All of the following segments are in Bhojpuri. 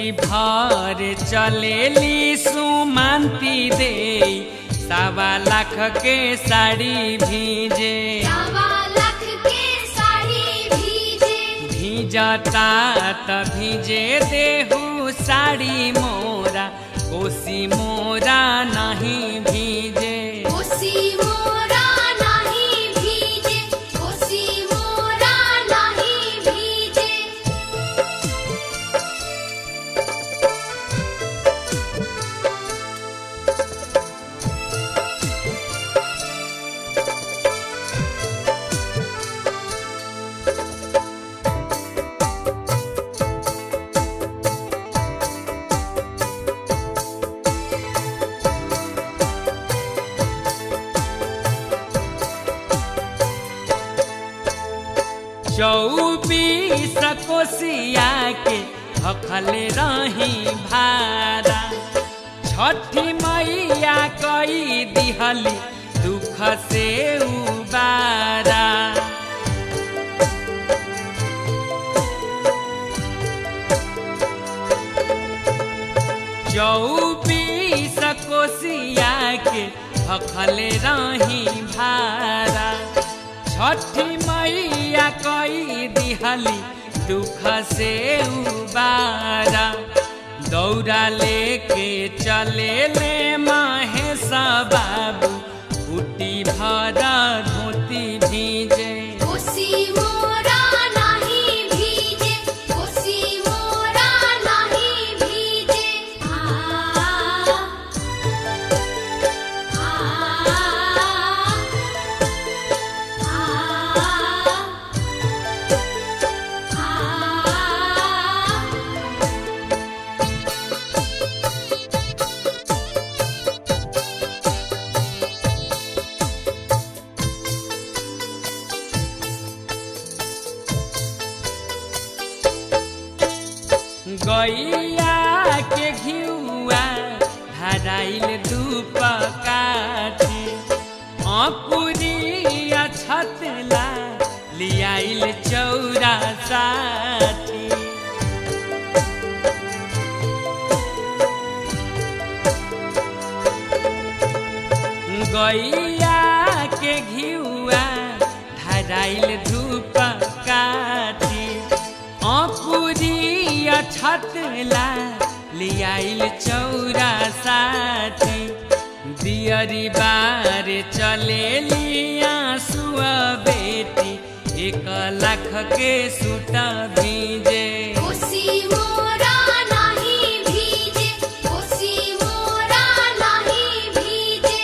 भर चलेली सुमंती दे सवा लाख के साड़ी भीजे सवा लाख के साड़ी भीजे भीजता त भीजे देहू साड़ी मोरा कोसी मोरा नहीं भीजे कोसी मोरा नहीं भीजे कोसी मोरा नहीं भीजे चौबीस कोसिया के भखले रही भारा छठी मैया कई दिहली दुख से उबारा चौबीस कोसिया के भखले रही भारा छठी मैया कई दिहली दुख से उबारा दौड़ा लेके चले ले महेश बाबू बूटी भरा धोती भीजे कोसी मोरा नहीं भीजे कोसी मोरा नहीं भीजे आ आ आ गैया के घिउआ धराइल धूप काठी अकुरिया छतला लियाइल चौरा साठी गैया के घिउआ धराइल धूप काठी अकुरिया छतला लियाइल चौरा साठी दियरी बार चले लिया सुआ बेटी एक लाख के सूट भीजे कोसी मोरा नहीं भीजे कोसी मोरा नहीं भीजे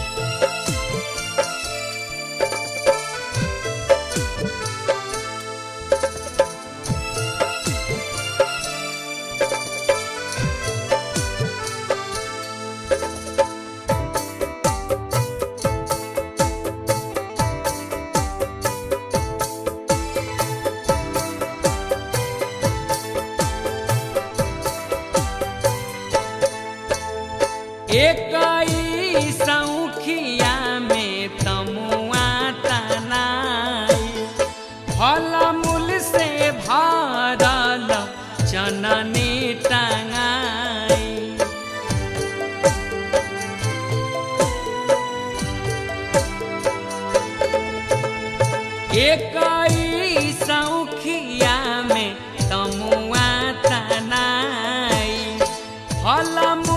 एकई सौखिया में तमुआ तनाई फल मूल से भरल चननी टंगाई एकई सौखिया में तमुआ तनाई फल